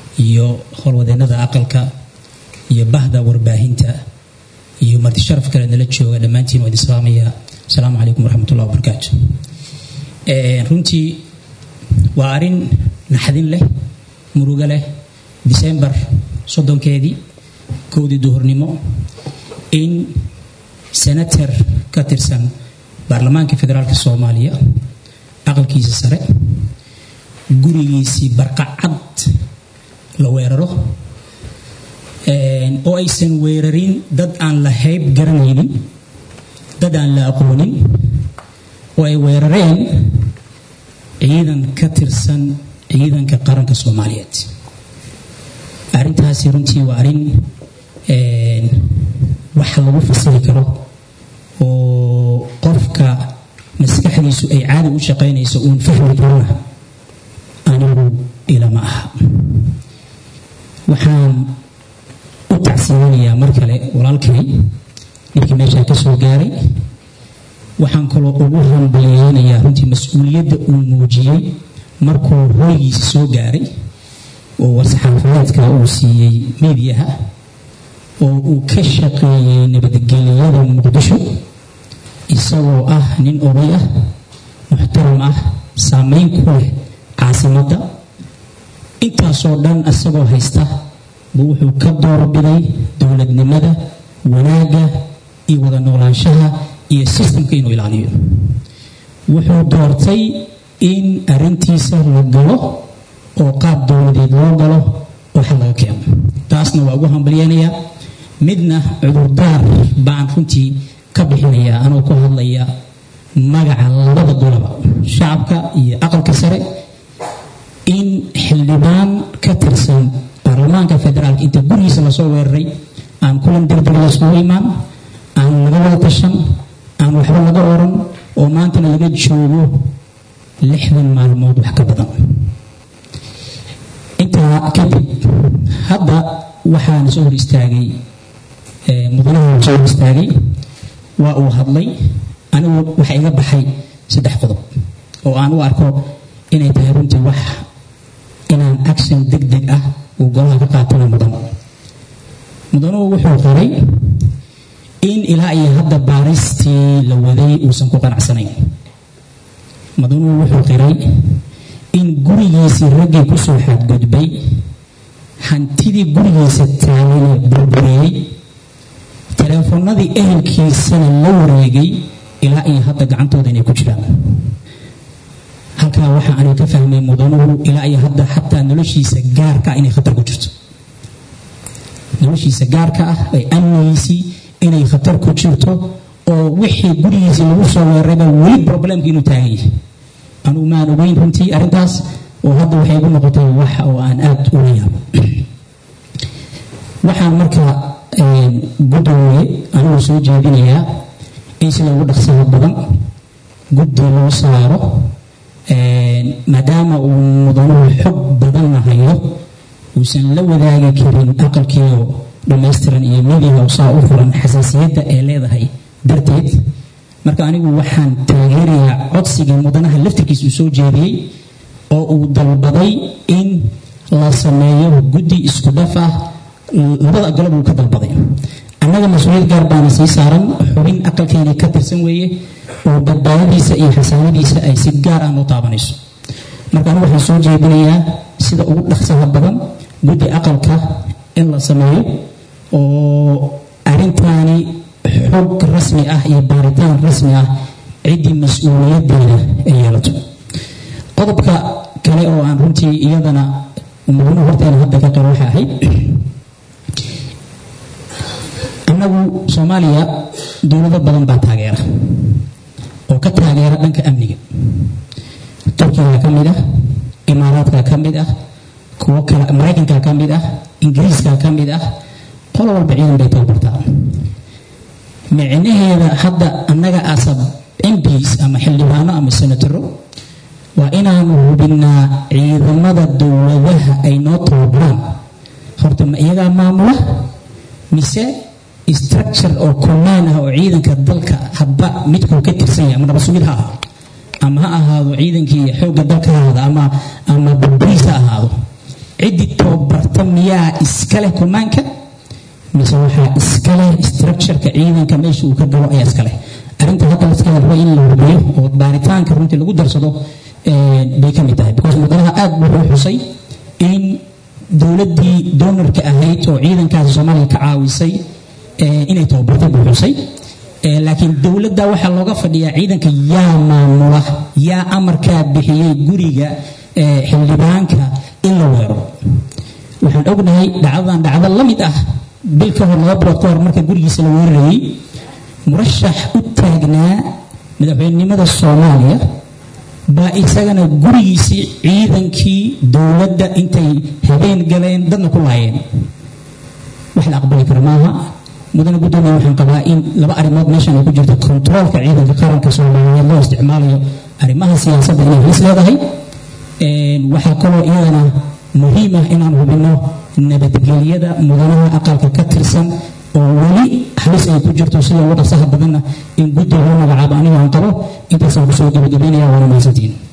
iyo howlwadeennada aqalka iyo bahda warbaahinta iyo marti sharaf kale nala jooga dhammaantiin waa idin salaamaya asalaamu calaykum waraxmat ullah wabarakaatu runtii waa arrin naxdin leh murugo leh disembar soddonkeedii kowdii duhurnimo in senator ka tirsan baarlamaanka federaalk soomaaliya aqalkiisa sare gurigiisii barqacad la weeraro oo aysan weerarin dad aan la hayb garanaynin dad aan la aqoonin oo ay weerareen ciidan ka tirsan ciidanka qaranka soomaaliyeed arrintaasi runtii waa arrin wax lagu fasiri karo oo qofka maskaxdiisu ay caadi u shaqaynayso uun fahmi karana anigu ilama aha waxaan u tacsiimanayaa mar kale walaalkay ninkii meeshaa ka soo gaaray waxaan kaloo ugu hambaliyeynayaa runtii mas-uuliyadda uu muujiyey markuu hoygiisa soo gaaray oo war-saxaafadeedka uu siiyey miidiyaha oo uu ka shaqeeyey nabadgelyada muqdisho isagoo ah nin oday ah muxtaram ah saameyn ku leh caasimadda intaasoo dhan isagoo haysta buu wuxuu ka doorbiday dowladnimada wanaagga iyo wada noolaanshaha iyo sistamka inuu ilaaliyo wuxuu doortay in arrintiisa la galo oo qaab dowladeed loo galo oo xal laga keeno taasna waa ugu hambalyeynayaa midna cudurdaar baan runtii ka bixinayaa anoo ku hadlaya magaca labada golaba shacabka iyo aqalka sare in xildhibaan ka tirsan baarlamaanka federaalka inta gurigiisa lasoo weeraray aan kulan degdeg layskugu imaan aan laga wada tashan aan waxba laga oran oo maantana laga joogo lixdan maalmood wax ka badan intaa kadib hadda waxaana soo hor istaagay mudanaha soo hor istaagay waa uu hadlay anigu waxa iga baxay saddex qodob oo aan u arko inay tahay runtii wax inaan action deg deg ah uu golaha ka qaatana mudan mudanuhu wuxuu qoray in ilaa iyo hadda baaristii la waday uusan ku qanacsanayn mudanuhu wuxuu qiray in gurigiisii raggii kusoo xadgudbay hantidii gurigiisa taagane burburiyey teleefonadii ehelkiisana la wareegay ilaa iyo hadda gacantooda inay ku jiraan halkaa waxaa aniga ka fahmay mudanuhu ilaa iyo hadda xataa noloshiisa gaarka ah inay khatar ku jirto noloshiisa gaarka ah ee amnigiisii inay khatar ku jirto oo wixii gurigiisii lagu soo weerarayba weli problemka inuu taagan yahay anugu maan ogeyn runtii arrintaas oo hadda waxay igu noqotay wax oo aan aada ula yaabo waxaan marka gudoomiye anigu soo jeedinayaa in sida ugu dhaqsaha badan guddi loo saaro maadaama uu mudanuhu xog badanna hayo uusan la wadaagi karin aqalkiioo dhammaystiran iyo midiga saa u furan xasaasiyadda ay leedahay darteed marka anigu waxaan taageerayaa codsigii mudanaha laftirkiisa uu soo jeediyey oo uu dalbaday in la sameeyo guddi isku dhaf ah labada golob uu ka dalbaday annaga mas-uuliyad gaar baana sii saaran xubin aqalkeeni ka tirsan weeye oo badbaadadiisa iyo xasaanadiisa ay si gaar ah noo taabanayso marka anigu waxaan soo jeedinayaa sida ugu dhaqsaha badan guddi aqalka in la sameeyo oo arrintaani xog rasmi ah iyo baaritaan rasmi ah ciddii mas-uuliyadeeda ay yeelato qodobka kale oo aan runtii iyadana mudnuhu horteena hadda ka qiro waxay ahayd annagu soomaaliya dowlado badan baa taageera oo ka taageera dhanka amniga turkiga ka mid ah imaaraadka ka mid ah kuwo kale maraykanka ka mid ah ingiriiska ka mid ah qolo walba ciidan bay tababartaa micnaheeda hadda annaga asab mps ama xildhibaano ama senataro waa inaanu hubinnaa ciidamada dowladaha ay noo tababaraan horta ma iyagaa maamula mise structure oo command ah oo ciidanka dalka hadba midkuu ka tirsan yahay ama nabasugid ha ahaado ama ha ahaado ciidankii xoogga dalka ha ahaado ama ama burburis ha ahaado ciddii tababar miyaa iska leh kumaanka mise waxaa iska leh structureka ciidanka meesha uu ka galo ayaa iska leh arrinta hadda laska raba in la hubiyo oo baaritaanka runtii lagu darsado bay ka mid tahay because mudanaha aad wuxuu xusay in dowladdii donorka ahayd oo ciidankaasi soomaaliya ka caawisay inay tababartay buu xusay laakiin dowladda waxaa looga fadhiyaa ciidanka yaa maamula yaa amarkaa bixiyey guriga xildhibaanka in la weero waxaan ognahay dhacdadan dhacdo la mid ah bil ka hor laba bilood ka hor marka gurigiisa la weerarayey murashax u taagnaa madaxweynenimada soomaaliya baa isagana gurigiisii ciidankii dowladda intay habeen galeen dadna ku laayeen wax la aqbali karo maaha mudane guddoomiya waxaan qabaa in laba arrimood meeshan ay ku jirto kontaroolka ciidanka qaranka soomaaliyeed loo isticmaalayo arrimaha siyaasadda inay halis leedahay waxaa kaloo iyadana muhiim ah inaan hubinno nabadgelyada mudanaha aqalka ka tirsan oo weli halis ay ku jirto sida ugu dhaqsaha badanna in guddi loo magacaabo aniga aan qabo intaasaan kusoo gabagabaynaya waana mahadsantihiin